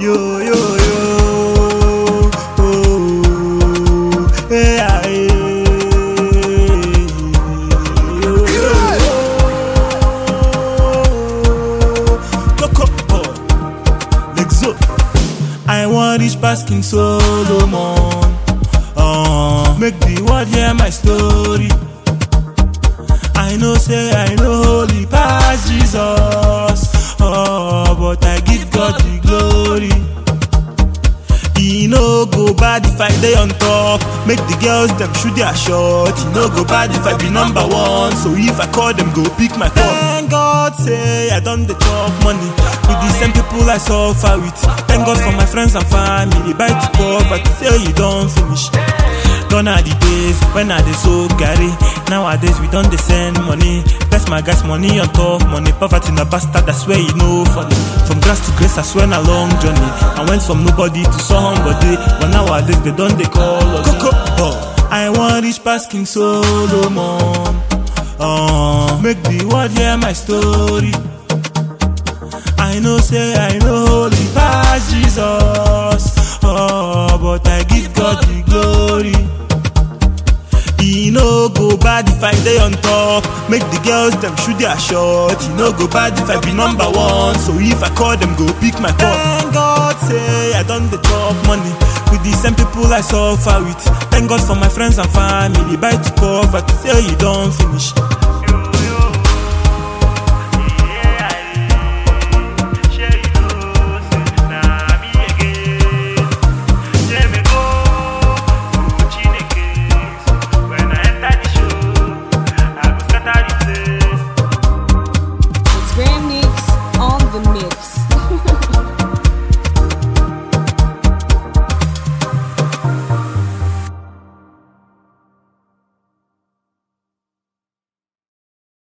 yo yo yo. Oh, hey, ah, hey. Yo, yo, yo. Coco, oh. Lexo. I want reach past King Solomon. Uh, make the world hear my story. I know say I know holy past Jesus. Oh, but I give God the glory. E no go bad if I dey on top. Make the girls dem shoot their shot. E no go bad if I be number one. So if I call them, go pick my call. Thank God say I done the chop money with the same people I suffer with. Thank God for my friends and family. Buy to poverty say you don finish. Gone are the days when I dey so carry. Nowadays we don dey send money. Bless my guys money on top money. Poverty na bastard, I swear you know funny. From grass to grace, I swear na long journey. I went from nobody to somebody, but nowadays they don dey call us. Coco, oh. I want reach past King Solomon. Uh, make the world hear my story. I know say I know holy past Jesus. Oh, but I give God the glory. E no go bad if I dey on top. Make the girls dem shoot their shot. E no go bad if I be number one. So if I call them, go pick my call. Thank God say I done the chop money with the same people I suffer with. Thank God for my friends and family. Buy to poverty say you don finish.